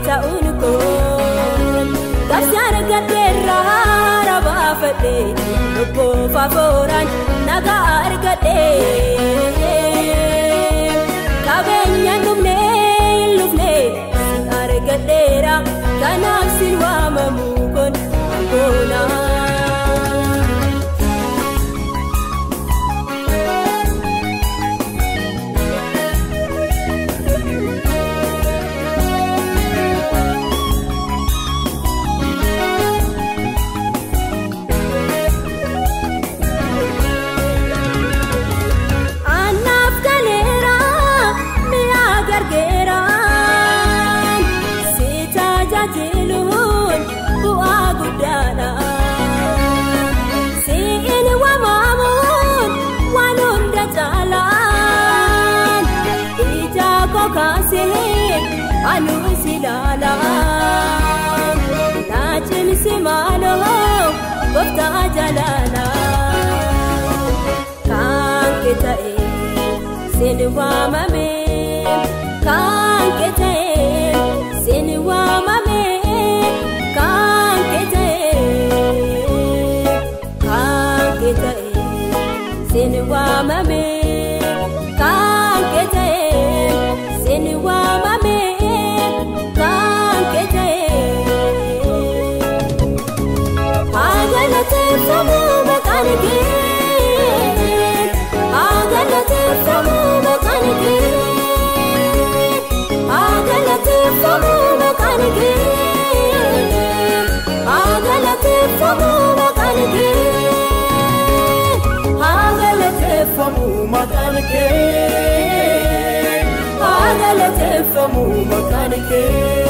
ta'uun koo Qabsaan argadheerraa haara baafadhee Lubboof afooraan nagaa argadhee Qabeenya dhumnee hin lufne si argadheera Kanaaf sin waamamu kun boonaa. Annaaf galeera mi'a gargeera si tajaajiluun bu'aa guddaadha. Siin waamamuun waan hunda caalaan ija koo kaasee anuu si ilaala. Na cimsi maaloo gooftaa jalaala. Kan kee ta'e sin waamame kan kee ta'e sin waamame kan kee ta'e kan kee ta'e sin waamame kan kee ta'e sin waamame kan kee ta'e. Agalateeffamu maqaan kee Agalateeffamu maqaan kee Agalateeffamu maqaan kee Agalateeffamu maqaan kee Agalateeffamu maqaan kee Agalateeffamu maqaan kee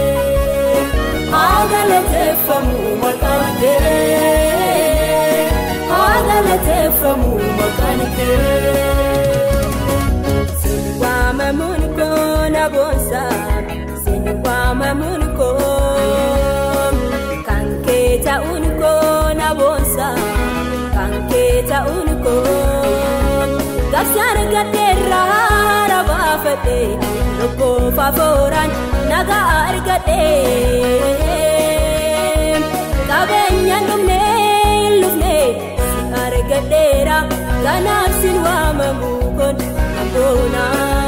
Agalateeffamu maqaan kee Agalateeffamu maqaan kee Sin waamamuun koo na boonsa sin waamamuun koo kan kee ta'uun koo na boonsa kan kee ta'uun koo Qabsaan argadheerraa haara baafadhee lubboof afooraan nagaa argadhee qabeenya dhumnee hin lufne si argadheera kanaaf sin waamamu kun boonaa.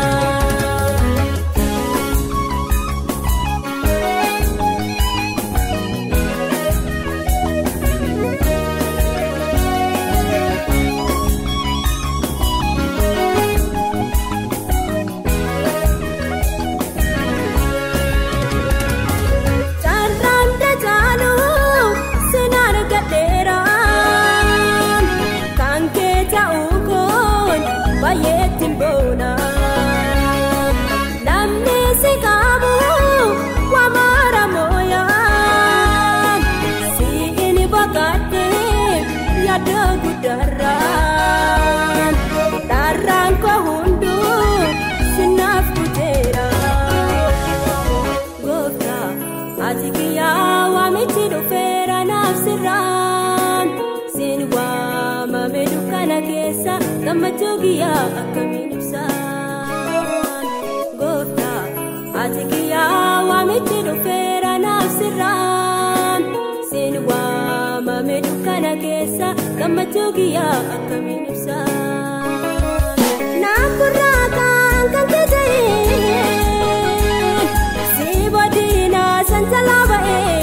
Carraan tajaalu sin argadheera kan kee ta'uu kun baay'eetti boona. Namni si qabu waa mara mooyaan siin baqadhee yaada guddaarraan dharraan koo hunduu sinaaf kuteera. Gooftaa ati kiyyaa waamichi dhufeera naaf sirraan siin waamame dukkana keessa gammachuu kiyyaa akkamiin ibsaan Gooftaa ati kiyyaa waamichi dhufeera naaf sirraan siin waamame dukkana keessa gammachuu kiyyaa akkamiin ibsaan Naaf gurraa kan kan kee ta'e si boodina sansalaa ba'ee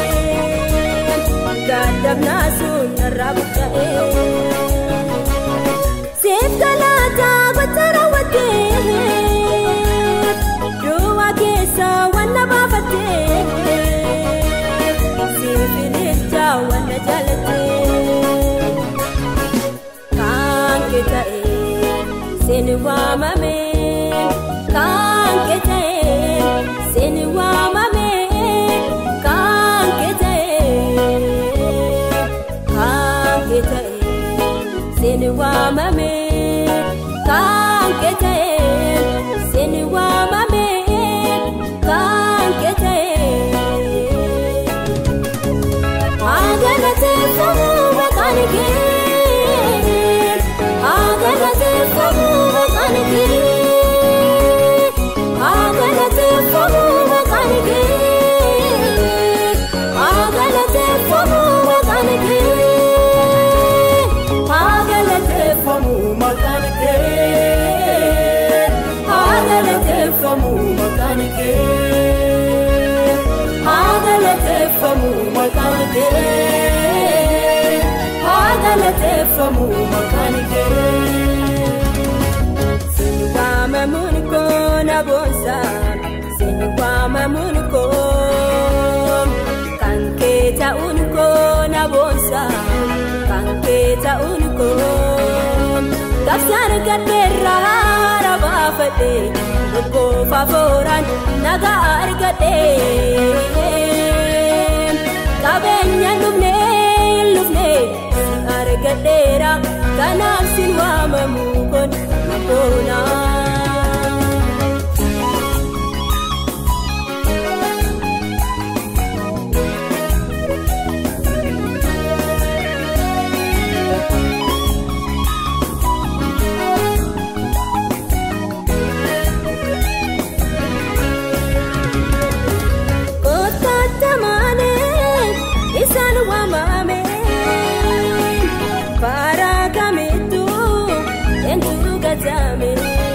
gaddabnaa sun irraa buqqa'ee siif galaataa gocha raawwattee duwwaa keessa wanna baafattee siif ililcha wanna jaalattee kan kee ta'e sin waamame kan kee ta'e sin waamame kan kee ta'e kan kee ta'e sin waamame kan kee ta'e sin waamame kan kee ta'e. Agalateeffamu maqaan kee Agalateeffamu maqaan kee kee haa galateeffamu maqaan kee haa galateeffamu maqaan kee. Sini waamamuun koo na boonsa sini waamamuun koo kan kee ta'uun koo na boonsa kan kee ta'uun koo qabsaan gadheerraa rabaafadhe lubboof afooraan nagaa argadhe qabeenya dhufne lufne si argadheera kanaaf sin waamamu kun na boonaa. Kottatamaane isaan waamame karaa kamittu eentu gatame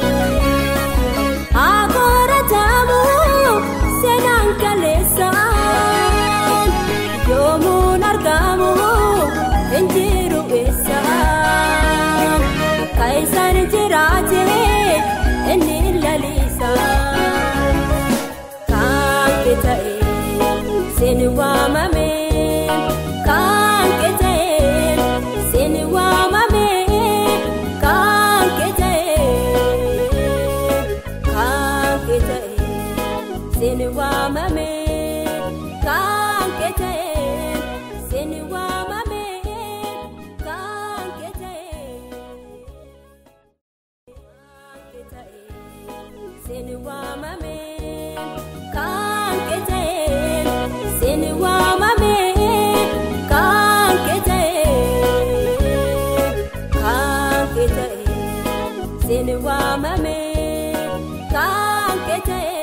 akoratamu seenaan kaleessa yoomuun argamu injiru eessa akka isaan jiraate inni lalisa. kan kee ta'e sini waamame kan kee ta'e sini waamame kan kee ta'e kan kee ta'e sini waamame kan kee ta'e sini waamame kan kee ta'e. Sini waamame kan kee ta'e sini waamame kan kee ta'e kan kee ta'e sini waamame kan kee ta'e